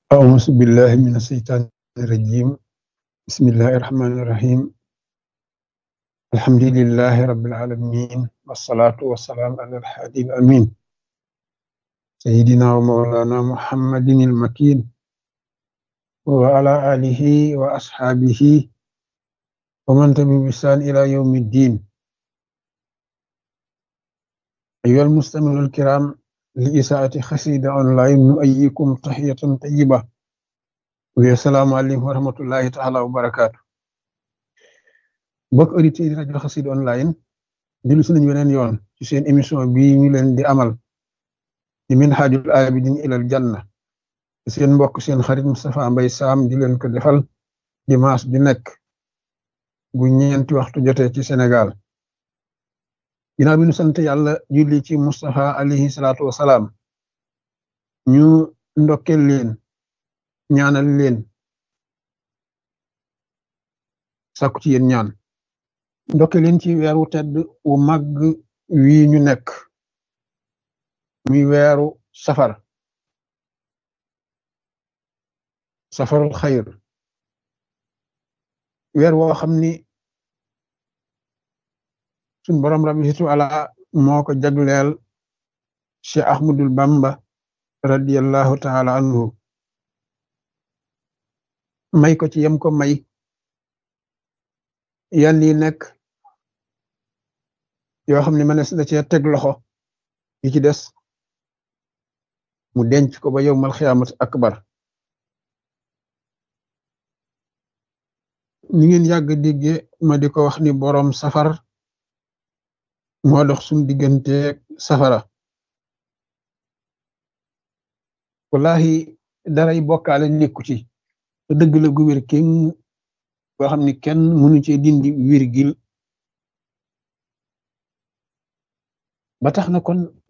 أعوذ بالله من الشيطان الرجيم بسم الله الرحمن الرحيم الحمد لله رب العالمين والصلاة والسلام على الحادي الأمين سيدنا ومولانا محمد المكين وعلى آله وأصحابه ومن تبع بإحسان إلى يوم الدين أيها المستمعون الكرام لإساءة خسيدة أونلاين نؤيكم تحية طيبة والسلام عليكم ورحمة الله تعالى وبركاته mbokk auditeurs yi rajo Xassida online dellu si nañu weneen yoon ci seen émission bii ñu leen di amal di minhajul abidin ilal janna seen mbokk seen xarit Moustapha Mbaye Sam di leen ko defal dimanche di nekk bu ñeenti waxtu jotee ci Sénégal ginnaaw bi ñu sant yàlla julli ci Moustapha alayhi salaatu wasalaam ñu ndokkel leen ñaanal leen sàkku ci yéen ñaan ndokke leen ci weeru tedd wu màgg wii ñu nekk muy weeru safar safarul xayr weer woo xam ni suñ borom rabbi situ ala moo ko jagleel Cheikh Ahmadul Bamba radiyallahu taala anhu may ko ci yem ko may yan yi nekk yoo xam ne mënees na cee teg loxo yi ci des mu denc ko ba yowmal xiyaamat akbar ni ngeen yàgg digge ma di ko wax ni boroom safar moo dox suñ diggante safara wallahi daray bokkaale nekku ci te dëgg la gu wér kenn boo xam ni kenn mënu cee dindi virgule ba tax na kon